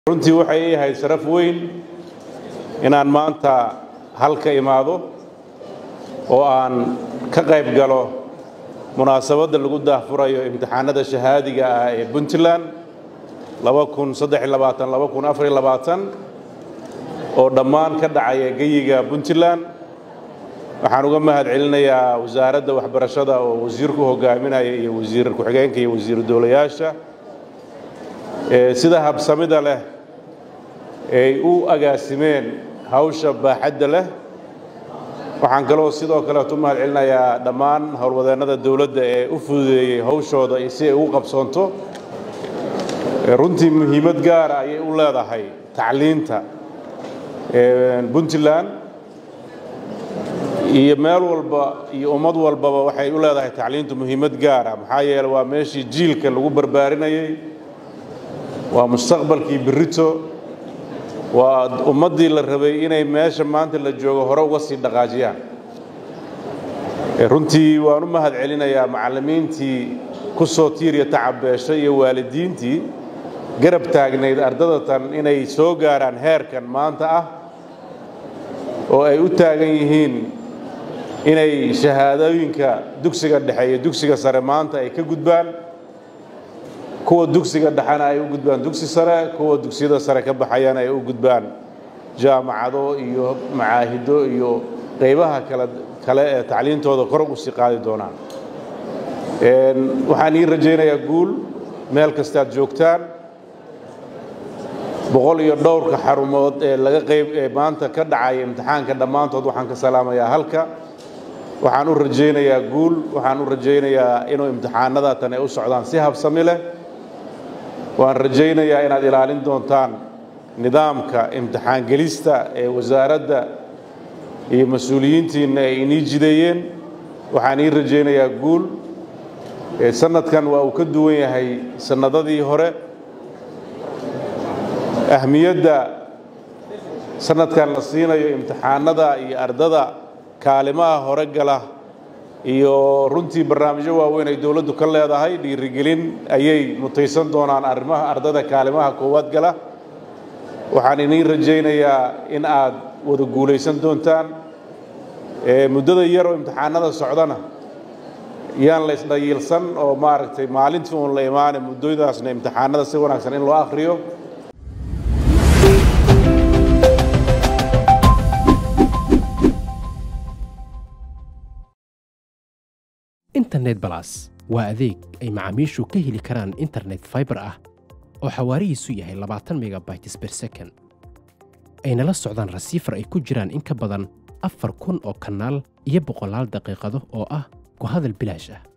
runtii waxay ii ahayd sharaf weyn inaan maanta halka imaado oo aan ka qayb galo munaasabadda lagu daahfurayo imtixaanada shahaadiga ah ee puntland oo dhammaan ka dhacaya geyiga puntland waxaan uga mahad celinayaa wasaaradda waxbarashada oo wasiirku hogaaminaya iyo wasiir ku-xigeenka iyo wasiiru dowlayaasha sida habsamida leh ay u agaasimeen hawsha baaxadda leh waxaan kaloo sidoo kaleetu mahad celinayaa dhammaan howlwadeennada dowladda ee u fududeeyey hawshooda si ay ugu qabsoonto runtii muhiimad gaara ayay u leedahay tacliinta puntland iyo meel walba iyo ummad walbaba waxay u leedahay tacliintu muhiimad gaara maxaa yeele waa meeshii jiilka lagu barbaarinayey waa mustaqbalkii berrito waa ummaddii la rabay inay meesha maanta la joogo hore uga sii dhaqaajiyaan runtii waan u mahad celinayaa macallimiintii ku soo tiiriya tacabeeshay iyo waalidiintii garab taagnayd ardadatan inay soo gaaraan heerkan maanta ah oo ay u taagan yihiin inay shahaadooyinka dugsiga dhexe iyo dugsiga sare maanta ay ka gudbaan kuwa dugsiga dhexena ay u gudbaan dugsi sare kuwa dugsiyada sare ka baxayana ay u gudbaan jaamacado iyo macaahido iyo qaybaha kale kale ee tacliintooda kor u sii qaadi doonaan waxaan ii rajaynayaa guul meel kastaad joogtaan boqol iyo dhowrka xarumood ee laga qayb ee maanta ka dhacaya imtixaanka dhammaantood waxaan ka salaamayaa halka waxaan u rajaynayaa guul waxaan u rajaynayaa inuu imtixaanada tan ay u socdaan si habsami leh waan rajaynayaa inaad ilaalin doontaan nidaamka imtixaan gelista ee wasaaradda iyo mas-uuliyiintiinna ay inii jideeyeen waxaan ii rajaynayaa guul sanadkan waa uu ka duwan yahay sannadadii hore ahmiyadda sanadkan la siinayo imtixaanada iyo ardada kaalimaha hore gala iyo runtii barnaamijyo waaweyn ay dowladdu ka leedahay dhiirigelin ayay mutaysan doonaan arrimaha ardada kaalimaha koowaad gala waxaan iniin rajaynayaa in aad wada guulaysan doontaan muddada yar oo imtixaanada socdana yaan la isdhayiilsan oo maaragtay maalintii uun la imaane muddadaasna imtixaanada si wanaagsan in loo akhriyo internet balas waa adeeg ay macaamiishu ka heli karaan internet faibar ah oo xawaarihiisu yahay labaatan megabytes ber second ayna la socdaan rasiifar ay ku jiraan in ka badan afar kun oo kanaal iyo boqolaal daqiiqado oo ah ku hadal bilaash ah